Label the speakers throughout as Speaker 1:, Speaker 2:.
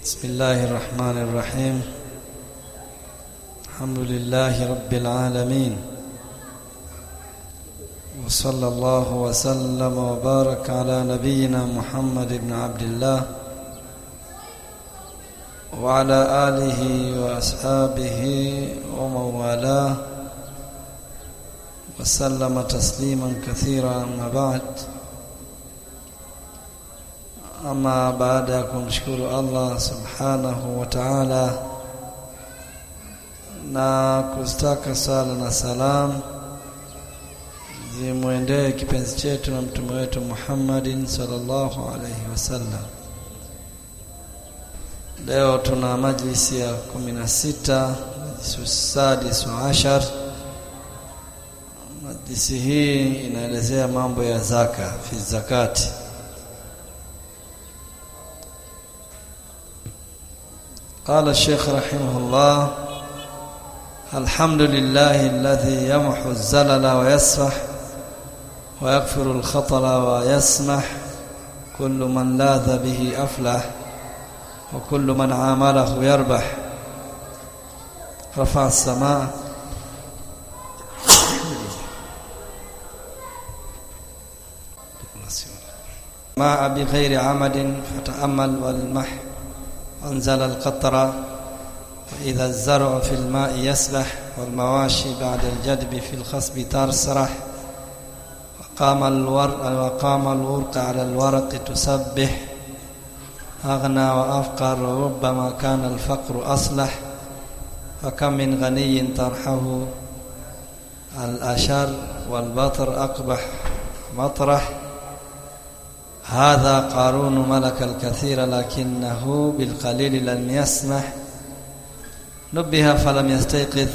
Speaker 1: بسم الله الرحمن الرحيم الحمد لله رب العالمين وصلى الله وسلم وبارك على نبينا محمد بن عبد الله وعلى آله وأصحابه ومن والاه وسلم تسليما كثيرا أما بعد ama baada ya kumshukuru Allah subhanahu wa ta'ala na kustaka sala na salam zimwendee kipenzi chetu na mtume wetu Muhammadin sallallahu alayhi wasallam leo tuna majlisi ya 16 sadis wa ashar majlisi hii inaelezea mambo ya zaka fi zakati قال الشيخ رحمه الله الحمد لله الذي يمحو الزلل ويسفح ويغفر الخطل ويسمح كل من لاذ به أفلح وكل من عامله يربح رفع السماء ماء بغير عمد فتأمل والمح أنزل القطر وإذا الزرع في الماء يسبح والمواشي بعد الجدب في الخصب ترسرح وقام الورق وقام الورق على الورق تسبح أغنى وأفقر وربما كان الفقر أصلح فكم من غني طرحه الأشر والبطر أقبح مطرح هذا قارون ملك الكثير لكنه بالقليل لم يسمح نبه فلم يستيقظ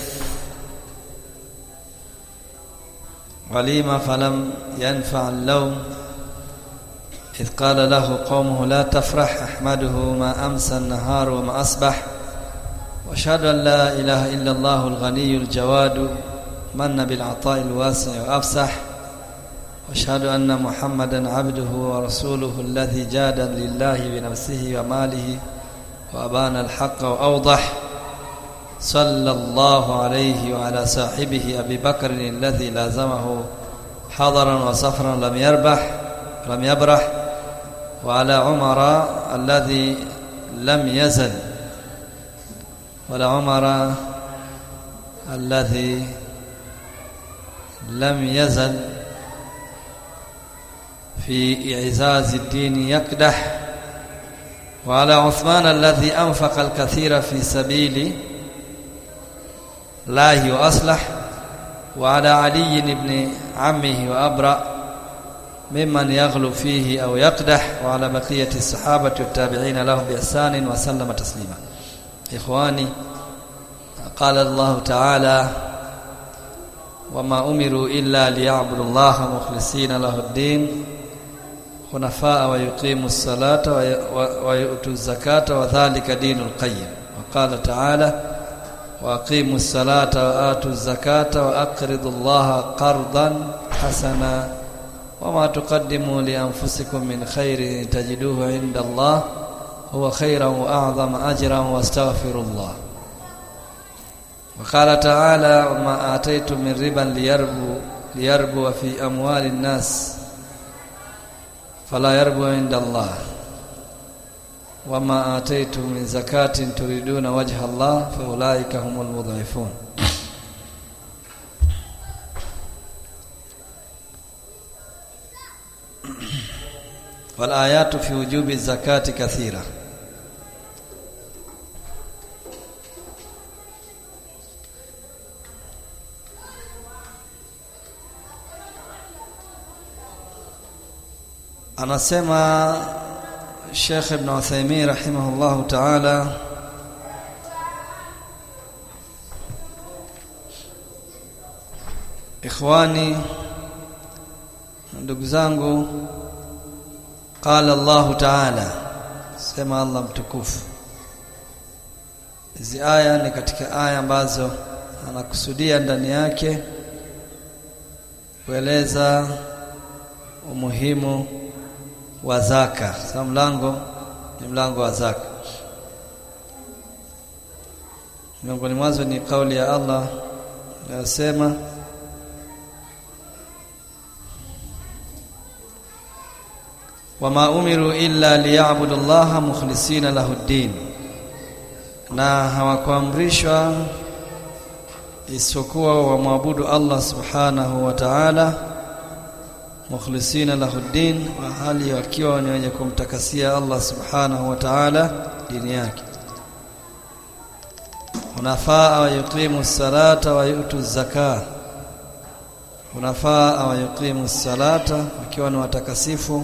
Speaker 1: وليم فلم ينفع اللوم إذ قال له قومه لا تفرح أحمده ما أمسى النهار وما أصبح واشهد أن لا إله إلا الله الغني الجواد من بالعطاء الواسع وأفسح واشهد ان محمدا عبده ورسوله الذي جاد لله بنفسه وماله وابان الحق واوضح صلى الله عليه وعلى صاحبه ابي بكر الذي لازمه حضرا وسفرا لم يربح لم يبرح وعلى عمر الذي لم يزل ولا عمر الذي لم يزل في إعزاز الدين يكدح وعلى عثمان الذي أنفق الكثير في سبيل الله وأصلح وعلى علي بن عمه وأبرأ ممن يغلو فيه أو يقدح وعلى بقية الصحابة والتابعين لهم بإحسان وسلم تسليما إخواني قال الله تعالى وما أمروا إلا ليعبدوا الله مخلصين له الدين حنفاء ويقيموا الصلاة ويؤتوا الزكاة وذلك دين القيم وقال تعالى وأقيموا الصلاة وآتوا الزكاة وأقرضوا الله قرضا حسنا وما تقدموا لأنفسكم من خير تجدوه عند الله هو خيرا وأعظم أجرا واستغفروا الله وقال تعالى وما آتيتم من ربا ليربو ليربو في أموال الناس فلا يربو عند الله وما آتيتم من زكاة تريدون وجه الله فأولئك هم المضعفون والآيات في وجوب الزكاة كثيرة anasema Sheikh Ibn Uthaymeen rahimahullahu ta'ala Ikhwani ndugu zangu qala Allah ta'ala sema Allah mtukufu hizi aya ni katika aya ambazo anakusudia ndani yake kueleza umuhimu wa zaka. Sasa mlango ni mlango wa zaka. miongoni mwazo ni kauli ya Allah inayosema wama umiru illa liya'budu Allaha mukhlisina lahu ddin na hawakuamrishwa isipokuwa wamwabudu Allah subhanahu wa ta'ala mukhlisina lahu ddin wa hali wakiwa ni wenye kumtakasia Allah subhanahu wa ta'ala dini yake unafaa wa yuqimu salata wa yutu zaka unafaa wa yuqimu salata wakiwa ni watakasifu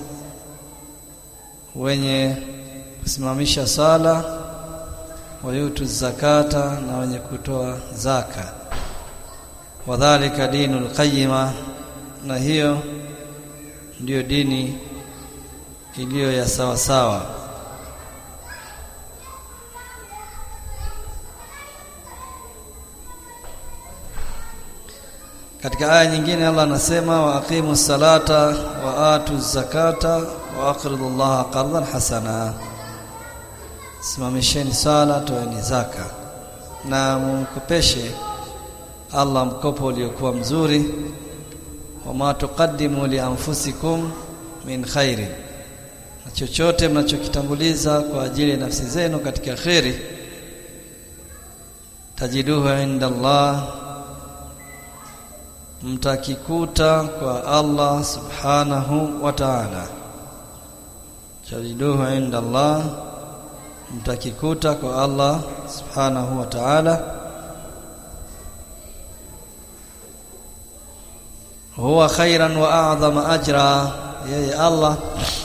Speaker 1: wenye kusimamisha sala wayutu zakata na wenye kutoa zaka wadhalika dinul qayyima na hiyo ndiyo dini iliyo ya sawa sawa katika aya nyingine Allah anasema wa aqimu salata wa atu zakata wa aqridu Allah qardan hasana simamisheni sala toeni zaka na mkopeshe Allah mkopo uliokuwa mzuri wama tuqaddimu li anfusikum min khairin na chochote mnachokitanguliza kwa ajili ya nafsi zenu katika khairi tajiduhu inda Allah mtakikuta kwa Allah subhanahu wa ta'ala tajiduhu inda Allah mtakikuta kwa Allah subhanahu wa ta'ala huwa khairan wa a'zama ajra yeye Allah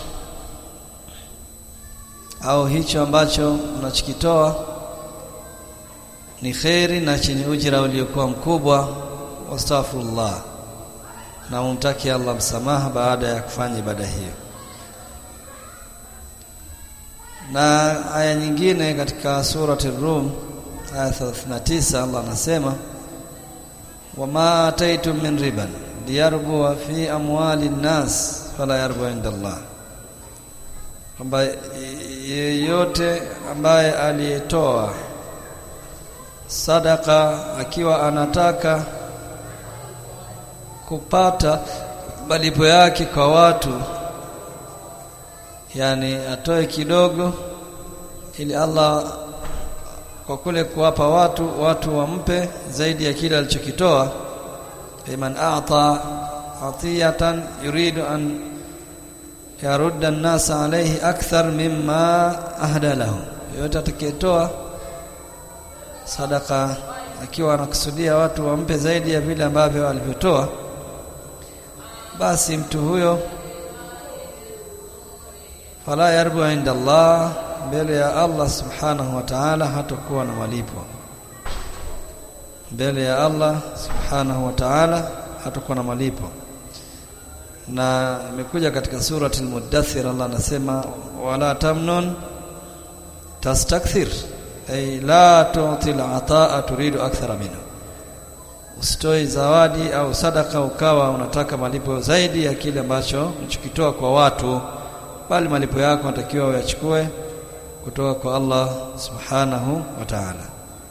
Speaker 1: au hicho ambacho unachokitoa ni khairi na chenye ujira uliokuwa mkubwa wastaghfirullah na umtaki Allah msamaha baada ya kufanya ibada hiyo na aya nyingine katika surati Rum aya 39 Allah anasema wama ataitum min riban liyarbu fi amwali nnas fala yarbu inda Allah kwamba yeyote ambaye aliyetoa sadaka akiwa anataka kupata malipo yake kwa watu yani atoe kidogo ili Allah kwa kule kuwapa watu watu wampe zaidi ya kile alichokitoa liman a'ta atiyatan yuridu an yarudda an-nas alayhi akthar mimma ahda lahu yote atakayetoa sadaka akiwa anakusudia watu wampe zaidi ya vile ambavyo alivyotoa basi mtu huyo fala yarbu inda Allah mbele ya Allah subhanahu wa ta'ala hatakuwa na malipo mbele ya Allah subhanahu wa ta'ala hatakuwa na malipo na imekuja katika surati al-mudaththir Allah anasema wala tamnun tastakthir ay la tu'ti al-ata'a turidu akthara minhu usitoi zawadi au sadaka ukawa unataka malipo zaidi ya kile ambacho unachokitoa kwa watu bali malipo yako natakiwa uyachukue kutoka kwa Allah subhanahu wa ta'ala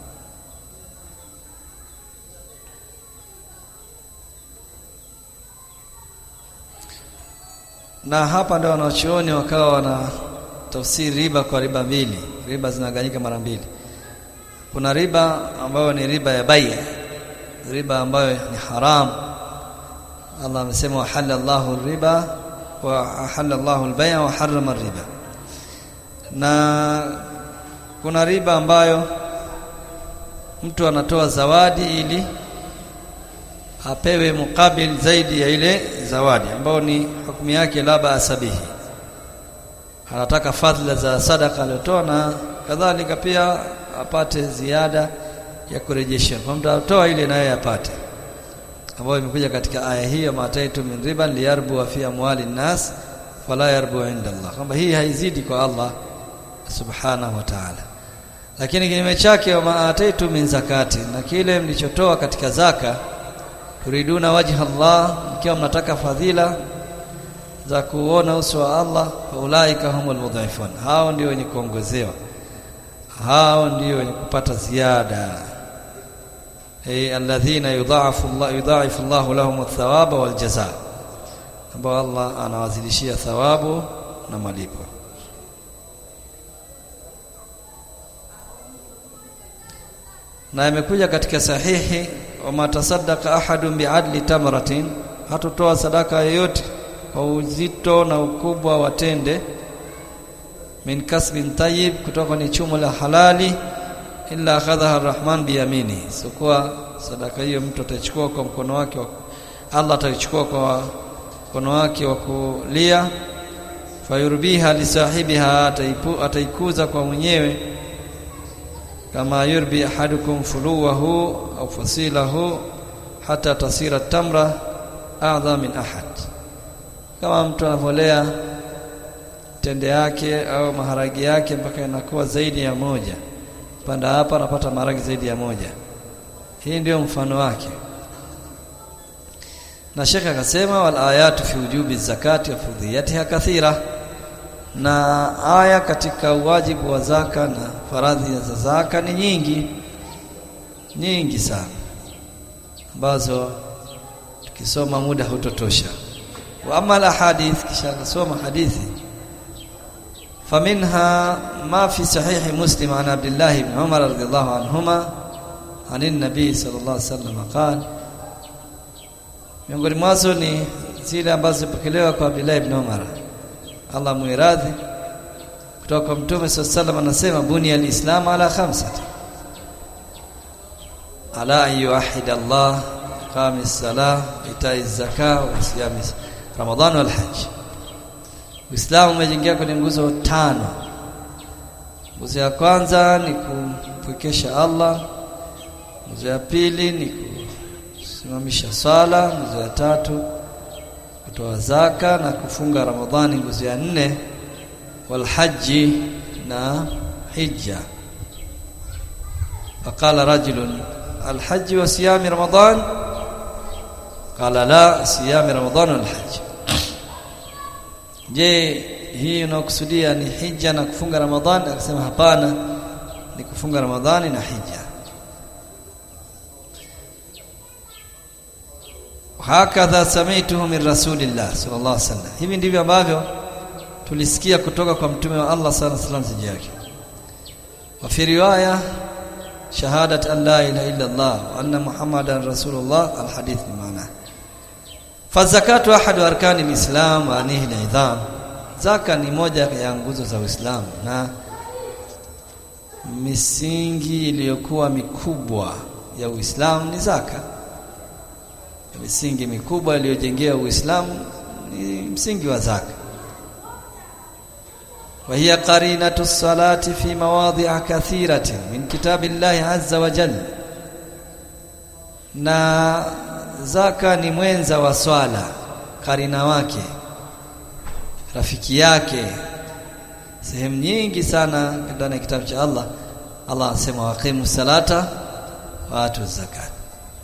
Speaker 1: na hapa ndio wanachuoni wakawa wana tafsiri riba kwa riba mbili riba zinaganyika mara mbili kuna riba ambayo ni riba ya bai riba ambayo ni haram Allah amesema wa halallahu riba wa ahalla Allahu al-bay'a wa harrama riba na kuna riba ambayo mtu anatoa zawadi ili apewe mukabil zaidi ya ile zawadi ambayo ni hukumu yake la baasabihi anataka fadhila za sadaka aliyotoa na kadhalika pia apate ziada ya kurejesha kwa mtu atoa ile naye apate ambayo imekuja katika aya hiyo mataitu min riban liyarbu wa fi amwali nas fala yarbu inda Allah kwamba hii haizidi kwa Allah subhanahu wa ta'ala lakini kinyume chake wa maataitu min zakati na kile mlichotoa katika zaka turiduna wajha Allah mkiwa mnataka fadhila za kuona uso wa Allah ulaika humul mudhaifun hao ndio wenye kuongozewa hao ndio wenye kupata ziada ay alladhina yudha'afu Allah yudha'ifu Allah lahum athawaba wal jazaa ambao Allah anawazidishia thawabu na malipo na imekuja katika sahihi wama tasaddaqa ahadun bi'adli tamratin hatotoa sadaka yoyote kwa uzito na ukubwa wa tende min kasbin tayyib kutoka ni chumo la halali illa akhadhaha arrahman biyamini sikuwa sadaka hiyo mtu atachukua kwa mkono wake wa Allah ataichukua kwa mkono wake wa kulia fayurbiha lisahibiha ataipu, ataikuza kwa mwenyewe kama yurbi ahadukum fuluwahu au fasilahu hata tasira tamra a'dha min ahad kama mtu anavolea tende yake au maharagi yake mpaka inakuwa zaidi ya moja panda hapa anapata maharagi zaidi ya moja hii ndio mfano wake na shekhe akasema wal ayatu fi wujubi zakati wa fudhiyatiha kathira na aya katika uwajibu wa zaka na faradhi za zaka ni nyingi nyingi sana ambazo tukisoma muda hutotosha wa amma al ahadith kisha kusoma hadithi فمنها ما في صحيح مسلم عن عبد الله بن عمر رضي الله عنهما عن النبي صلى الله عليه وسلم قال miongoni mwazo ni zile ambazo zipokelewa kwa Abdullah ibn Umar Allah muiradhi kutoka kwa Mtume sallallahu anasema buni al-Islam ala khamsati ala an yuwahhid Allah qami as-salah ita'i az-zakah wa siyam Ramadhan wal hajj Uislamu umejengea kwenye nguzo tano. Nguzo ya kwanza ni kumpwekesha Allah. Nguzo ya pili ni kusimamisha sala, nguzo ya tatu kutoa zaka na kufunga Ramadhani, nguzo ya nne wal haji na hija. Faqala rajulun al-hajj wa siyam Ramadan qala la siyam Ramadan wal hajj Je, hii unakusudia ni hija na kufunga Ramadhani? Akasema hapana, ni kufunga Ramadhani na hija. Hakadha sami'tuhu min Rasulillah sallallahu alaihi wasallam. Hivi ndivyo ambavyo tulisikia kutoka kwa mtume wa Allah sallallahu alaihi wasallam yake. Wa fi riwaya shahadat an la ilaha illa Allah wa anna Muhammadan rasulullah alhadith maana Fazakatu ahadu arkani alislam wa anihi alidham. Zaka ni moja ya nguzo za Uislamu na misingi iliyokuwa mikubwa ya Uislamu ni zaka. Misingi mikubwa iliyojengea Uislamu ni msingi wa zaka. Wa hiya qarinatu salati fi mawadhi'a kathiratin min kitabillahi azza wa jalla. Na zaka ni mwenza wa swala karina wake rafiki yake sehemu nyingi sana ndani ya kitabu cha Allah Allah anasema waqimu salata wa atu zakat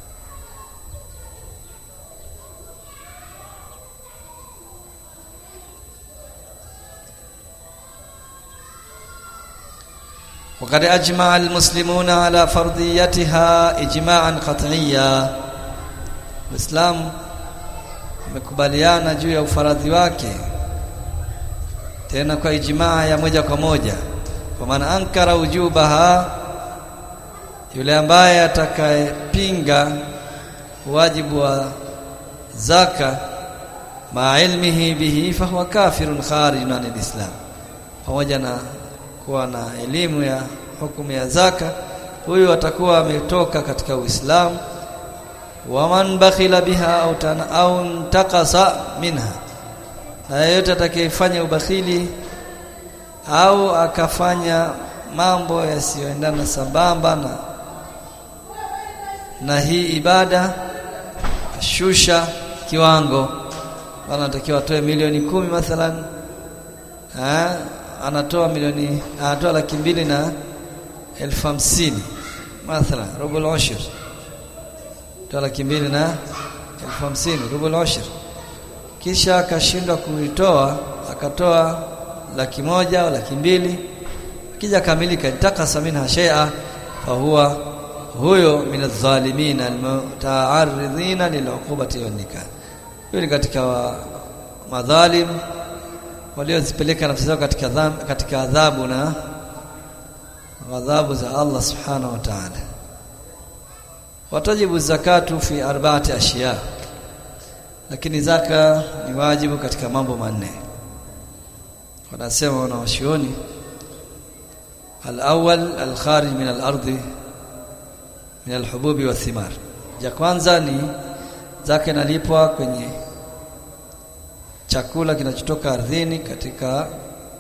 Speaker 1: وقد أجمع المسلمون على فرضيتها إجماعا قطعيا Uislamu umekubaliana juu ya ufaradhi wake tena kwa ijmaa ya moja kwa moja kwa maana ankara ujubaha yule ambaye atakayepinga wajibu wa zaka ma ilmihi bihi fahuwa kafirun kharijun anil islam pamoja na kuwa na elimu ya hukumu ya zaka huyu atakuwa ametoka katika uislamu waman bakhila biha au tana au ntakasa minha na yeyote atakayefanya ubakhili au akafanya mambo yasiyoendana sambamba na na hii ibada shusha kiwango anatakiwa atoe milioni kumi mathalan ha? anatoa milioni anatoa laki mbili na elfu hamsini mathalan robo al-ushr toa laki mbili na elfu hamsini rubu al-ushr kisha akashindwa kuitoa akatoa laki moja au laki mbili akija kamilika takasa minha shay'a fa huwa huyo min adh-dhalimin almuta'arridina lil'uqubati wan nikah huyo ni katika wa, madhalim waliozipeleka nafsi zao katika dham, katika adhabu na ghadhabu za Allah subhanahu wa ta'ala watajibu zakatu fi arba'ati ashiya lakini zaka ni wajibu katika mambo manne wanasema wanaoshioni al-awwal al-kharij min al-ardi min al-hububi wa thimar ja kwanza ni zaka inalipwa kwenye chakula kinachotoka ardhini katika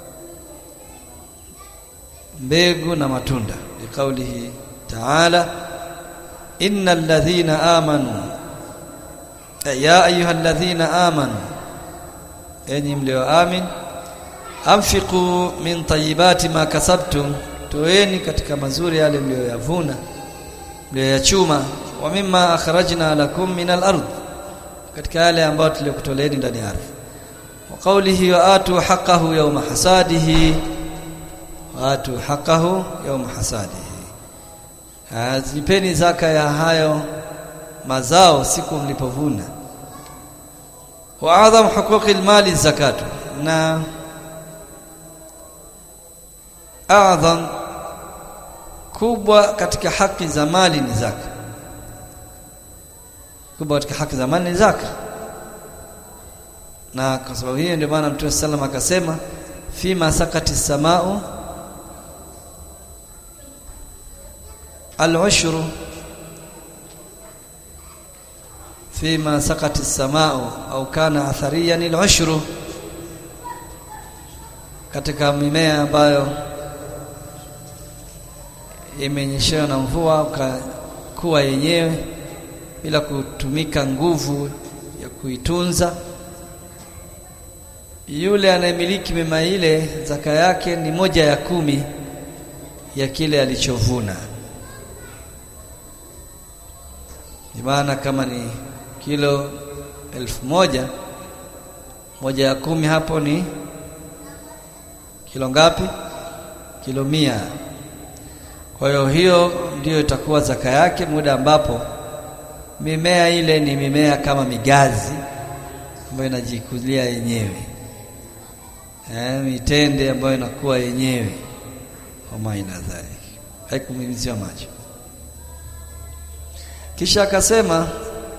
Speaker 1: mbegu na matunda liqaulihi ta'ala innal ladhina amanu ya ayyuhalladhina amanu enyi mlioamin anfiqu min tayyibati ma kasabtum toeni katika mazuri yale mlioyavuna mlioyachuma wa mimma akhrajna lakum min al-ard katika yale ambayo tuliokutoleeni ndani ya ardhi wa qawlihi wa atu haqqahu yawma hasadihi wa atu haqqahu yawma hasadihi azipeni zaka ya hayo mazao siku mlipovuna wa adham huquqi almali zakatu na adham kubwa katika haki za mali ni zaka kubwa katika haki za mali ni zaka na kwa sababu hiyo ndio maana Mtume sallam akasema fima sakati samau al-ushru fima sakati samau au kana athariyan al-ushru katika mimea ambayo imenyeshewa na mvua ukakuwa yenyewe bila kutumika nguvu ya kuitunza yule anayemiliki mema ile zaka yake ni moja ya kumi ya kile alichovuna maana kama ni kilo elfu moja moja ya kumi hapo ni kilo ngapi kilo mia kwa hiyo hiyo ndiyo itakuwa zaka yake muda ambapo mimea ile ni mimea kama migazi ambayo inajikulia yenyewe eh, mitende ambayo inakuwa yenyewe wama ina dhalik haikumimiziwa maji kisha akasema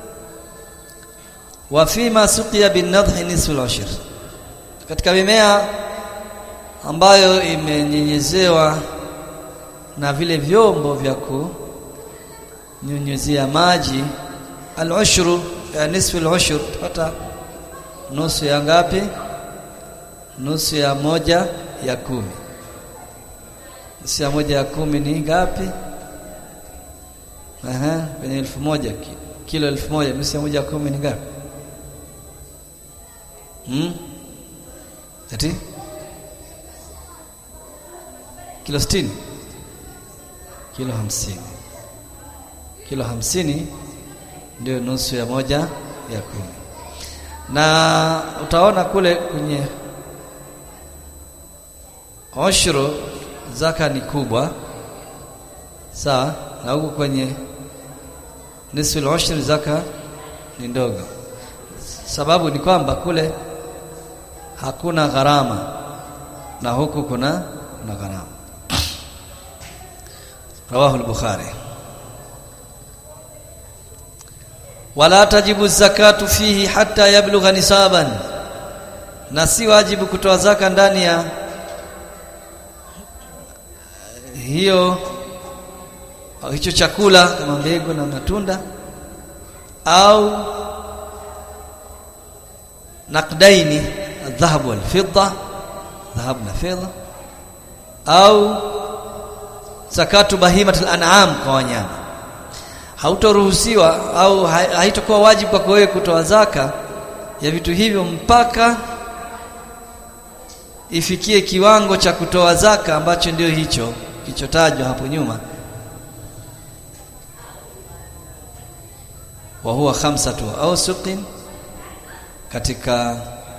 Speaker 1: wa fima suqiya bin nadhi nisfu al katika mimea ambayo imenyenyezewa na vile vyombo vya kunyunyuzia maji al-ushru ya nisfu al-ushr tupata nusu ya ngapi nusu ya moja ya kumi nusu ya moja ya kumi ni ngapi Aha, kwenye elfu moja kilo elfu moja nusu ya moja ya kumi ni ngapi hmm? ati kilo sitini kilo hamsini kilo hamsini ndio nusu ya moja ya kumi na utaona kule kwenye oshro zaka ni kubwa sawa na huku kwenye nisfu al-ushr zaka ni ndogo sababu ni kwamba kule hakuna gharama na huku kuna kuna gharama rawahu al-bukhari wala tajibu zakatu fihi hatta yablugha nisaban na si wajibu kutoa zaka ndani ya hiyo hicho chakula kama mbegu na matunda au naqdaini الذهب والفضه ذهب na fedha au zakatu bahimatul an'am kwa wanyama hautoruhusiwa au haitakuwa wajibu kwako wewe kutoa zaka ya vitu hivyo mpaka ifikie kiwango cha kutoa zaka ambacho ndio hicho kilichotajwa hapo nyuma wa huwa khamsatu awsuqin katika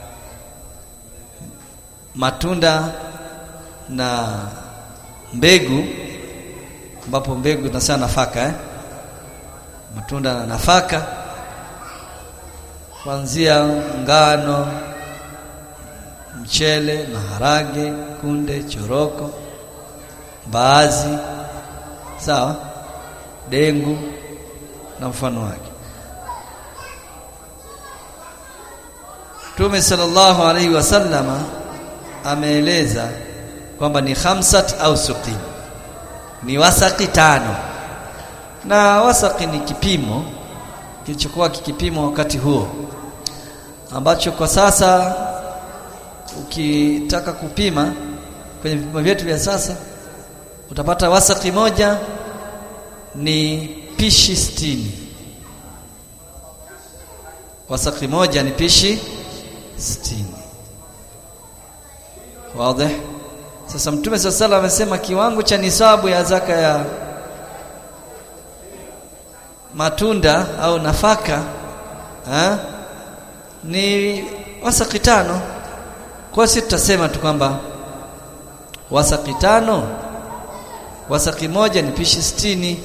Speaker 1: matunda na mbegu ambapo mbegu tunasema nafaka eh matunda na nafaka kuanzia ngano mchele maharage kunde choroko mbaazi sawa dengu na mfano wake Mtume sallallahu alaihi wasallama ameeleza kwamba ni khamsat au suqin ni wasaki tano na wasaki ni kipimo kilichokuwa kikipimo wakati huo ambacho kwa sasa ukitaka kupima kwenye vipimo vyetu vya sasa utapata wasaki moja ni pishi sitini wasaki moja ni pishi sitini wazi sasa mtume sasa sala amesema kiwango cha nisabu ya zaka ya matunda au nafaka ha? ni wasaki tano kwa sisi tutasema tu kwamba wasaki tano wasaki moja ni pishi sitini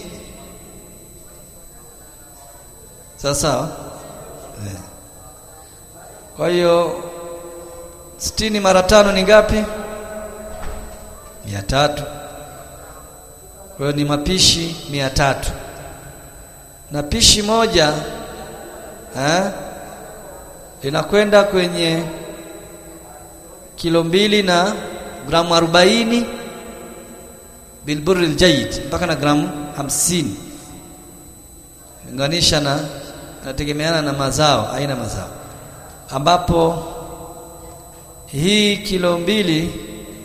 Speaker 1: sawa sawa yeah. kwa hiyo sitini mara tano ni ngapi mia tatu kwa hiyo ni mapishi mia tatu na pishi moja eh, linakwenda kwenye kilo mbili na gramu arobaini bilburri aljayid mpaka na gramu hamsini linganisha na nategemeana na mazao aina mazao ambapo hii kilo mbili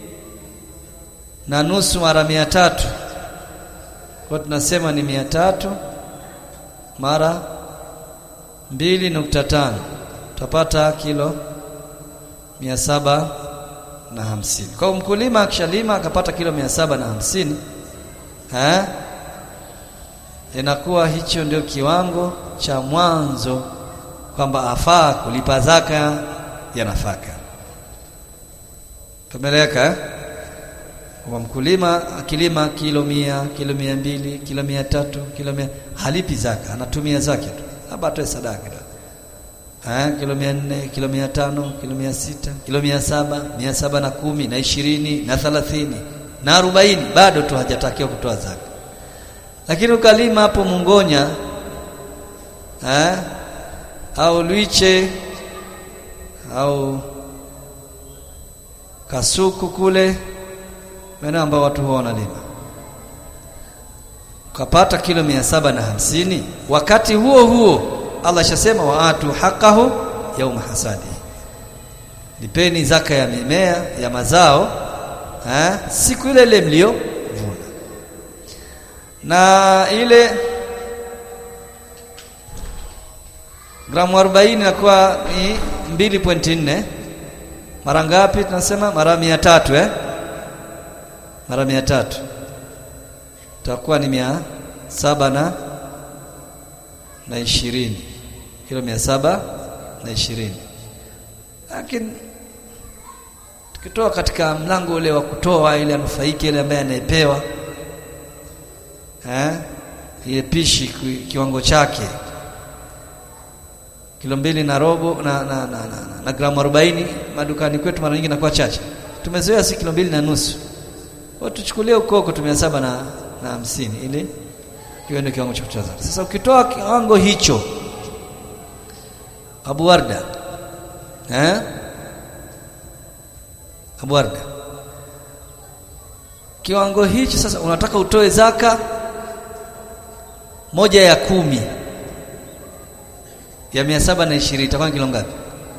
Speaker 1: na nusu mara mia tatu kwa tunasema ni mia tatu mara mbili nukta tano utapata kilo mia saba na hamsini kwa mkulima akishalima akapata kilo mia saba na hamsini eh inakuwa hicho ndio kiwango cha mwanzo kwamba afaa kulipa zaka ya nafaka tumeleka eh? kwa mkulima akilima kilo mia kilo mia mbili kilo mia tatu kilo mia halipi zaka anatumia zake tu labda atoe sadaka eh kilo mia nne kilo mia tano kilo mia sita kilo mia saba mia saba na kumi na ishirini na thalathini na arobaini bado tu hajatakiwa kutoa zaka lakini ukalima hapo mungonya eh au lwiche au kasuku kule maeneo ambao watu huwa wanalima ukapata kilo mia saba na hamsini wakati huo huo Allah shasema waatu haqahu yauma hasadi lipeni zaka ya mimea ya mazao ha? siku ile ile mlio vuna na ile gramu 40 inakuwa ni 2.4 mara ngapi tunasema mara 300 eh mara 300 itakuwa ni mia saba na na ishirini kilo mia saba na ishirini lakini tukitoa katika mlango ule wa kutoa ile anufaike ile ambaye anayepewa eh ile pishi kiwango chake kilo mbili na robo na na, na, na, na, na gramu 40 madukani kwetu mara nyingi inakuwa chache tumezoea si kilo mbili na nusu kwa tuchukulie ukoko tumia saba na na hamsini ili hiyo ndio kiwango cha kutoa zaka sasa ukitoa kiwango hicho Abu Warda eh Abu Warda kiwango hicho sasa unataka utoe zaka moja ya kumi ya mia saba na ishirini itakuwa kilo ngapi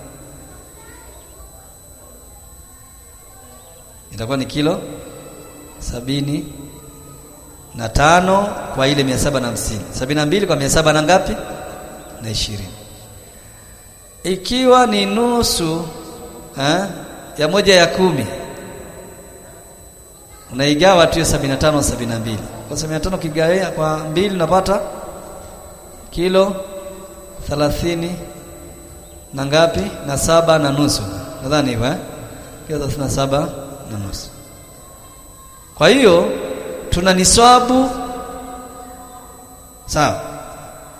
Speaker 1: itakuwa ni kilo sabini na tano kwa ile mia saba na hamsini sabini na mbili kwa mia saba na ngapi na ishirini ikiwa ni nusu ha, ya moja ya kumi unaigawa tu sabini na tano sabini na mbili kwa sabini na tano ukigawia kwa mbili unapata kilo thelathini na ngapi na saba na nusu nadhani hivyo eh? kilo thelathini na saba na nusu kwa hiyo tuna niswabu sawa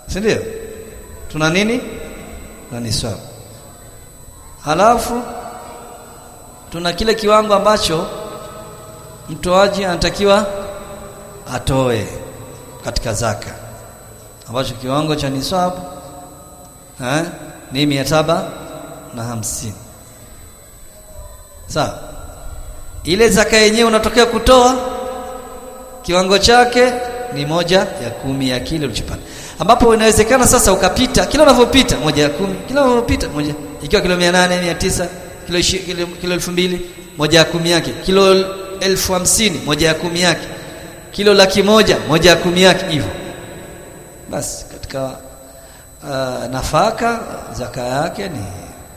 Speaker 1: si ndio tuna nini na niswabu halafu tuna kile kiwango ambacho mtoaji anatakiwa atoe katika zaka ambacho kiwango cha niswabu eh ni mia saba na hamsini sawa ile zaka yenyewe unatokea kutoa kiwango chake ni moja ya kumi ya kile ulichopata ambapo inawezekana sasa ukapita kila unavyopita moja ya kumi kila unavyopita moja ikiwa kilo 800 900 kilo ishi, kilo, kilo elfu mbili moja ya kumi yake kilo elfu hamsini moja ya kumi yake kilo laki moja moja ya kumi yake hivyo basi katika uh, nafaka zaka yake ni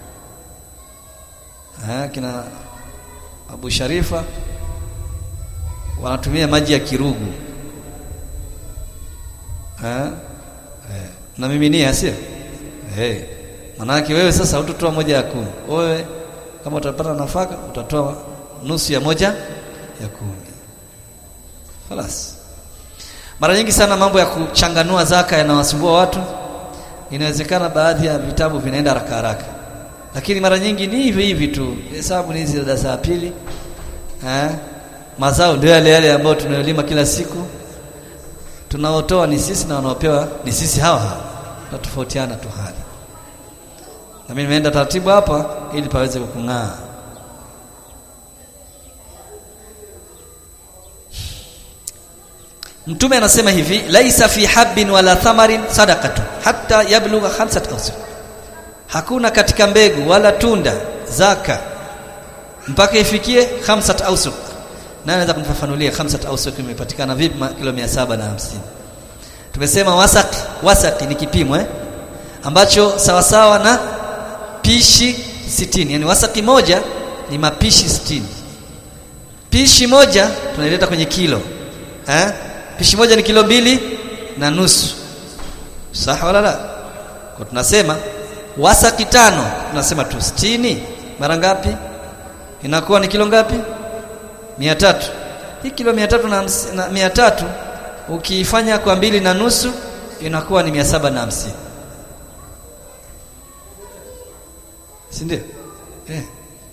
Speaker 1: ha, kina Abu Sharifa wanatumia maji ya kirugu ha? Eh, na miminia sio eh manake wewe sasa utotoa moja ya kumi wewe kama utapata nafaka utatoa nusu ya moja ya kumi خلاص mara nyingi sana mambo ya kuchanganua zaka yanawasumbua watu inawezekana baadhi ya vitabu vinaenda haraka haraka lakini mara nyingi ni hivi hivi tu hesabu ni hizi za darasa la pili eh mazao ndio yale yale ambayo tunayolima kila siku tunaotoa ni sisi na wanaopewa ni sisi hawa hawa tunatofautiana tu hali na mimi nimeenda taratibu hapa ili paweze kung'aa Mtume anasema hivi laisa fi habbin wala thamarin sadaqatu hatta yablugha khamsat awsuq hakuna katika mbegu wala tunda zaka mpaka ifikie khamsat awsuq na anaweza kumfafanulia khamsat awsuq imepatikana vipi kilo 750 tumesema wasaq wasaq ni kipimo eh ambacho sawa sawa na pishi 60 yani wasaki moja ni mapishi 60 pishi moja tunaileta kwenye kilo eh pishi moja ni kilo mbili na nusu sawa wala la kwa tunasema wasaki tano tunasema tu 60 mara ngapi inakuwa ni kilo ngapi 300 hii kilo 300 na, na 300 ukiifanya kwa mbili na nusu inakuwa ni 750 si ndio eh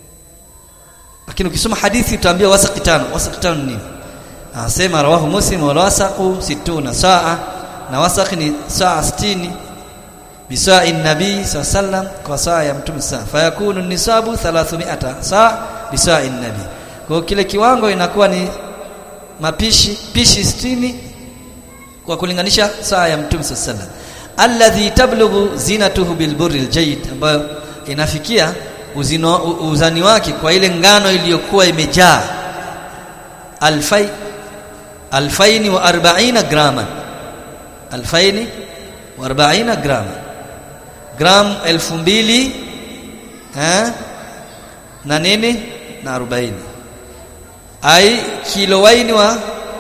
Speaker 1: lakini ukisoma hadithi utaambia wasaki tano wasaki tano ni nini anasema rawahu muslim wa wasaqu situna saa na wasaq ni saa 60 bisa'i nabii sallam kwa saa ya mtume saa fayakunu nisabu 300 saa bisa'i nabii kwa kile kiwango inakuwa ni mapishi pishi 60 kwa kulinganisha saa ya mtume sallam alladhi tablughu zinatuhu bilburri aljayid ambayo inafikia uzino, uzani wake kwa ile ngano iliyokuwa imejaa alfai alfaini wa arbaina grama alfaini wa arbaina grama gram elfu mbili eh, na nini na arobaini ai kilo waini wa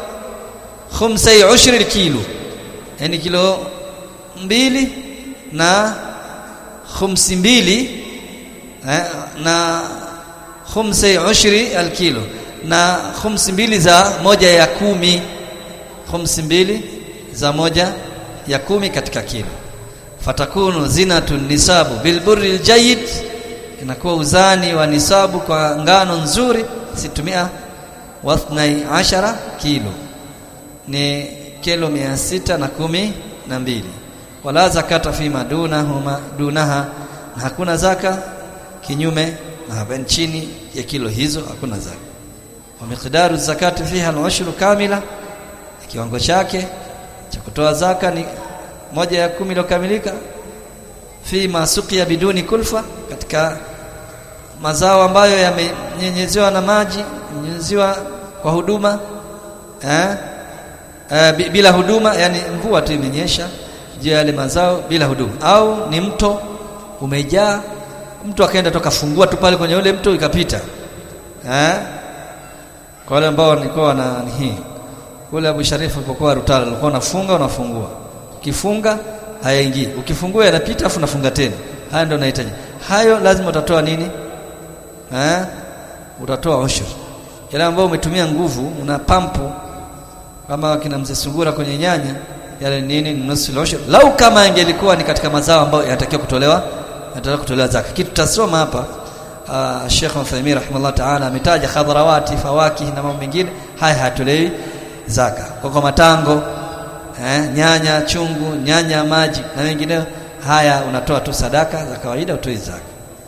Speaker 1: khumsai ushri kilo yani kilo mbili na khumsi mbili eh, na khumsi ushri alkilo na khumsi mbili za moja ya kumi khumsi mbili za moja ya kumi katika kilo fatakunu zinatu nisabu bilburri aljayid inakuwa uzani wa nisabu kwa ngano nzuri situmia wathnai ashara kilo ni kilo mia sita na kumi na mbili wala zakata fi madunahuma dunaha na hakuna zaka kinyume na hapa chini ya kilo hizo hakuna zaka wa miqdaru zakati fiha al-ushru kamila kiwango chake cha kutoa zaka ni moja ya kumi iliyokamilika fi masuqia biduni kulfa katika mazao ambayo yamenyenyezewa na maji nyenyezewa kwa huduma eh? Eh, bila huduma yani mvua tu imenyesha je yale mazao bila huduma au ni mto umejaa mtu akaenda toka fungua tu pale kwenye ule mto ikapita eh kwa wale ambao nilikuwa na hii kule Abu Sharifu alipokuwa Rutala alikuwa unafunga unafungua ukifunga hayaingii ukifungua yanapita afu unafunga tena haya ndio nahitaji hayo lazima utatoa nini eh utatoa ushur yale ambao umetumia nguvu una pampu kama kina mzee sungura kwenye nyanya yale nini nusu al-ushr lau kama ingelikuwa ni katika mazao ambayo yanatakiwa kutolewa yanatakiwa kutolewa zaka kitu tutasoma hapa uh, Sheikh Uthaymeen rahimahullah ta'ala ametaja khadrawati fawaki na mambo mengine haya hatolewi zaka kwa kwa matango eh, nyanya chungu nyanya maji na mengineyo haya unatoa tu sadaka za kawaida utoi zaka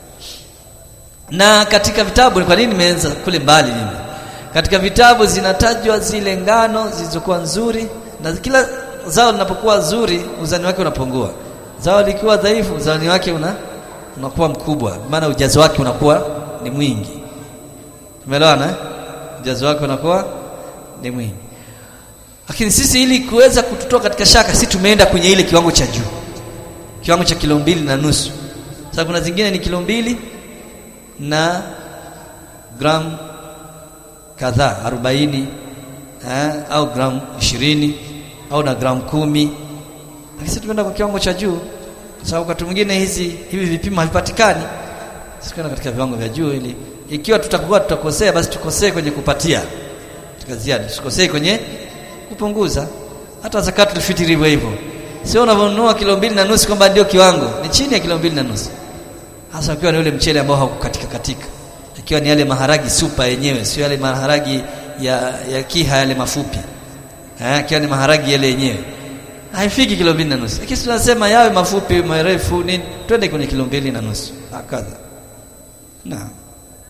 Speaker 1: na katika vitabu kwa nini nimeanza kule mbali mimi katika vitabu zinatajwa zile ngano zilizokuwa nzuri na kila zao linapokuwa zuri uzani wake unapungua zao likiwa dhaifu uzani wake una unakuwa mkubwa maana ujazo wake unakuwa ni mwingi umeelewana eh? ujazo wake unakuwa ni mwingi lakini sisi ili kuweza kututoa katika shaka sisi tumeenda kwenye ile kiwango cha juu kiwango cha kilo mbili na nusu sasa kuna zingine ni kilo mbili na gram kadhaa 40 eh, au gram 20 au na gram kumi lakini tumeenda kwa kiwango cha juu sababu wakati mwingine hizi hivi vipimo havipatikani sikwenda katika viwango vya juu ili ikiwa tutakuwa tutakosea basi tukosee kwenye kupatia tukaziada tusikosee kwenye kupunguza hata zakatul fitri hivyo hivyo sio unavyonunua kilo mbili na nusu kwamba ndio kiwango ni chini ya kilo mbili na nusu hasa ukiwa ni ule mchele ambao haukukatika katika ikiwa ni yale maharagi supa yenyewe sio yale maharagi ya, ya kiha yale mafupi eh ikiwa ni maharagi yale yenyewe haifiki kilo mbili na nusu lakini tunasema yawe mafupi marefu nini twende kwenye kilo mbili na nusu akadha naam